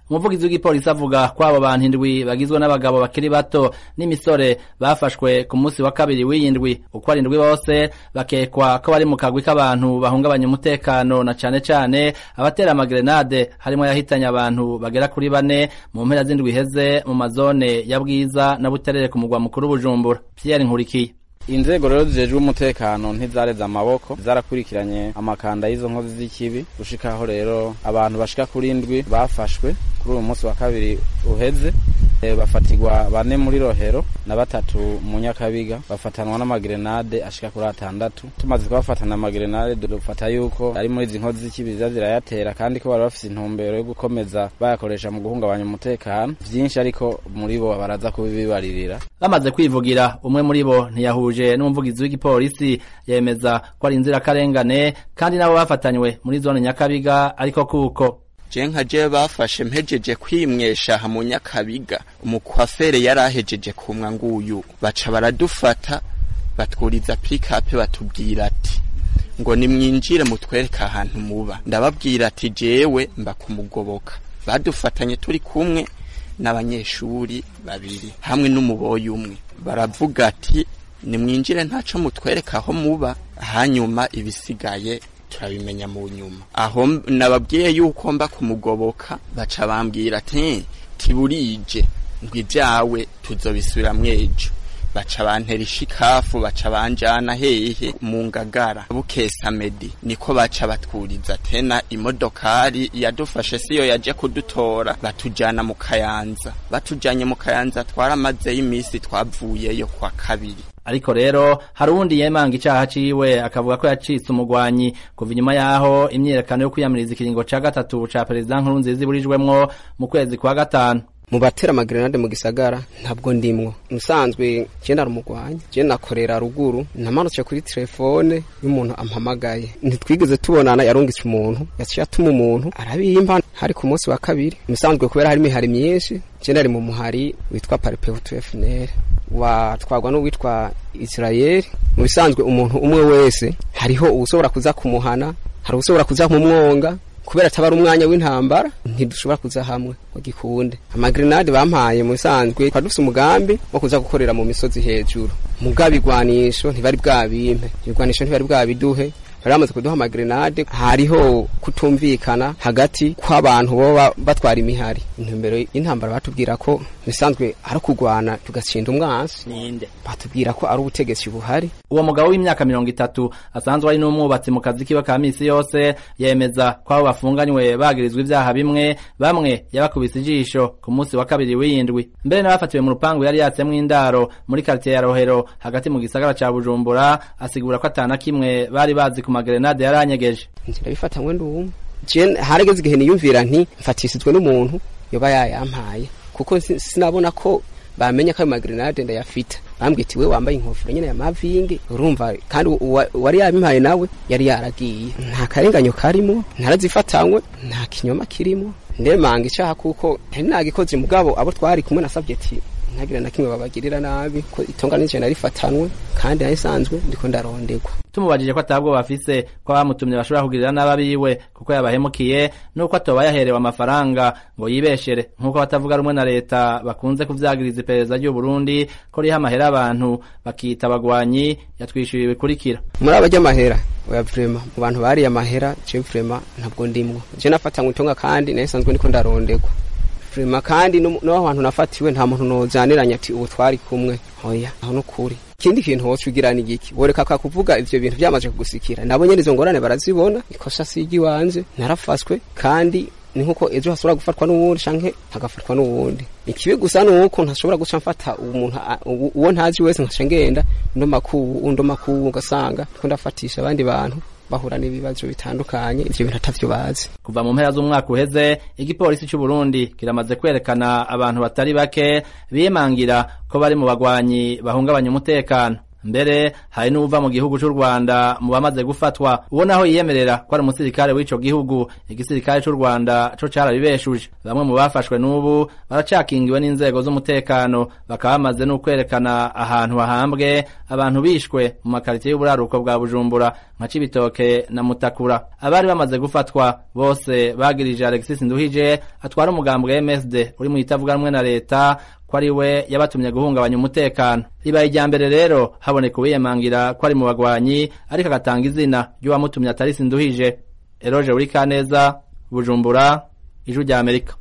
umuvugizi w'igipolisi avuga ko abo bantu indwi bagizwe n'abagabo bakiri bato n'imisore bafashwe ku munsi wa kabiri w'iyindwi uko ari indwi bose bakekwa ko bari mu kagwi k'abantu bahungabanya umutekano na cane cane abatera amagrenade harimwo yahitanye abantu bagera kuri bane mu mpera z'indwi iheze mu mazone ya bwiza na buterere ku mugwa mukuru bujumbura pierre nkurikiye inzego rero zijejwe umutekano ntizareze amaboko zarakurikiranye amakanda y'izo nkozi z'ikibi gushikaho rero abantu bashika kuri indwi bafashwe kuri uyu munsi wa kabiri uheze e, bafatirwa bane muri rohero na batatu mu nyakabiga bafatanwa n'amagrenade ashika kuri atandatu tumaze kubafatana amagrenade dufata yuko ari muri izi nkozi z'ikibi ziza zirayatera kandi ko bari bafise intumbero yo gukomeza bayakoresha mu guhungabanya umutekano vyinshi ariko muri bo baraza kubibaririra bamaze kwivugira umwe muri bo ntiyahuje n'umuvugizi w'igipolisi yemeza ko ari inzirakarengane kandi nabo bafatanywe muri zone nyakabiga ariko kuko je nka je bafashe mpejeje kwimwesha aha mu nyakabiga umukwafere yari ahejeje kumwa nguyu baca baradufata batwuriza pikape batubwira ati ngo nimwinjire mutwereke ahantu muba ndababwira ati jewe mba kumugoboka badufatanye turi kumwe n'abanyeshuri babiri hamwe n'umuboyi umwe baravuga ati nimwinjire ntaco mutwereka aho muba hanyuma ibisigaye turabimenya mu nyuma aho nababwiye yuko mba kumugoboka baca bambwira ati tiburije ngo ibyawe tuzobisubira mwejo baca bantera ishikafu baca banjana hehe mu ngagara bukesa medi niko baca batwuriza tena imodokari yadufashe siyo yaje kudutora batujana mu kayanza batujanye mu kayanza twaramazeyo iminsi twavuyeyo kwa kabiri ariko rero hari uwundi yemanga icaha ciwe akavuga ko yacitse umugwanyi kuva inyuma yaho imyiyerekano yo kwiyamiriza ikiringo ca gatatu ca perezida nkurunziza iburijwemwo mu kwezi kwa gatanu mu batera amagrenade mu gisagara ntabwo ndimwo musanzwe je narumugwanya je nakorera ruguru namanutse kuri telefone y'umuntu ampamagaye ntitwigeze tubonana yarungitse umuntu yaciye atuma umuntu arabimpa hari ku munsi wa kabiri musanzwe kubera hari imihari myinshi je nari mu muhari witwa paripehutu fnr watwagwa n'uwitwa israeli mu bisanzwe umuntu umwe wese hariho uwushobora kuza kumuhana hari uwushobora kuza kumwonga kubera atabara umwanya w'intambara ntidushobora kuza hamwe ngo gikunde amagrenade bampaye mu bisanzwe twari dufise umugambi wo kuza gukorera mu misozi hejuru mugabo igwanisho ntibari bwabimpe ibigwanisho ntibari bwabiduhe bari bamaze kuduha amagrenade hariho kutumvikana hagati kw'abantu boba batwara imihari intumbero y'intambara batubwira ko bisanzwe ari ukugwana tugatsinda umwansi ninde batubwira ko ari ubutegetsi buhari uwo mugabo w'imyaka mirongo itatu asanzwe ari n'umwubatsi mu kazi kiwe ka misi yose yemeza ko abo bafunganywe bagirizwa ivyaha bimwe bamwe yabakubise ijisho ku munsi wa kabiri w'iyindwi mbere n'abafatiwe mu rupangu yari yatsemwo indaro muri karitiye ya rohero hagati mu gisagara ca bujumbura asigura ko atana kimwe bari bazi ku magrenade yari anyegeje ndabifata ndumwe je harageze igihe niyumvira nti mfatisizwe n'umuntu yoba yayampaye kuko sinabona ko bamenya ko ayo magrenade ndayafita bambwiye ati we wambaye inkofero nyene ya mavingi urumva kandi wari yabimpaye nawe yari yaragiye nta karenganyo karimo ntarazifatanywe nta kinyoma kirimo ndemanga icaha kuko ntari nagikoze mugabo abo twari kumwe nasabye ati ntagira na kimwe babagirira nabi ko itonga nije narifatanwe kandi nayisanzwe ndiko ndarondegwa tumubajije ko atabwo bafise ko abamutumye bashobora kugirira n'ababiwe kuko yabahemukiye nuko atoba yaherewe amafaranga ngo yibeshere nk'uko batavuga rumwe na leta bakunze kuvyagiriza iperereza ry'u Burundi ko riha amahera abantu bakita abagwanyi yatwishyuye bikurikira muri aba ry'amahera oya vrema mu bantu bariye amahera je vrema ntabwo ndimwo je nafatanywe itonga kandi nayisanzwe ndiko ndarondegwa vrema kandi no hantu nafatiwe nta muntu nozaniranya ati ubu twari kumwe oya aho nukuri ikindi kintu woca ugirana igiki woreka ka kuvuga ivyo bintu vyamaze kugusikira nabo nyene izo ngorane barazibona ikosa sigi wanje narafaswe kandi ni nkuko ejo hashobora gufatwa n'uwundi canke hagafatwa n'uwundi ikibi gusa nuko ntashobora guca mfata umuntu uwo ntazi wese nkaca ngenda ndo makubu undo makubu ugasanga ndiko ndafatisha abandi bantu bahura n'ibibazo bitandukanye ivyo bintu atavyo bazi kuva mu mpera z'umwaka uheze igipolisi c'u Burundi kiramaze kwerekana abantu batari bake biyemangira ko bari mu bagwanyi bahungabanya umutekano mbere hari n'uva mu gihugu c'u Rwanda mu bamaze gufatwa uwo naho yiyemerera ko ari umusirikare w'ico gihugu igisirikare c'u Rwanda co carabibeshuje bamwe mu bafashwe n'ubu baracakingiwe n'inzego z'umutekano bakaba bamaze no kwerekana ahantu hahambwe abantu bishwe mu makaritiye y'uburaruko bwa Bujumbura nka Cibitoke na Mutakura abari bamaze gufatwa bose bagirije Alexis Nduhije atwara umugambwe MSD uri mu itavuganwe na leta ko ari we yabatumye guhungabanya umutekano ribaye irya mbere rero haboneka uwiyemangira ko ari mu bagwanyi ariko agatanga izina ry'uwamutumye atari Sinduhije Eroge uri Kaneza Bujumbura Ijwi rya Amerika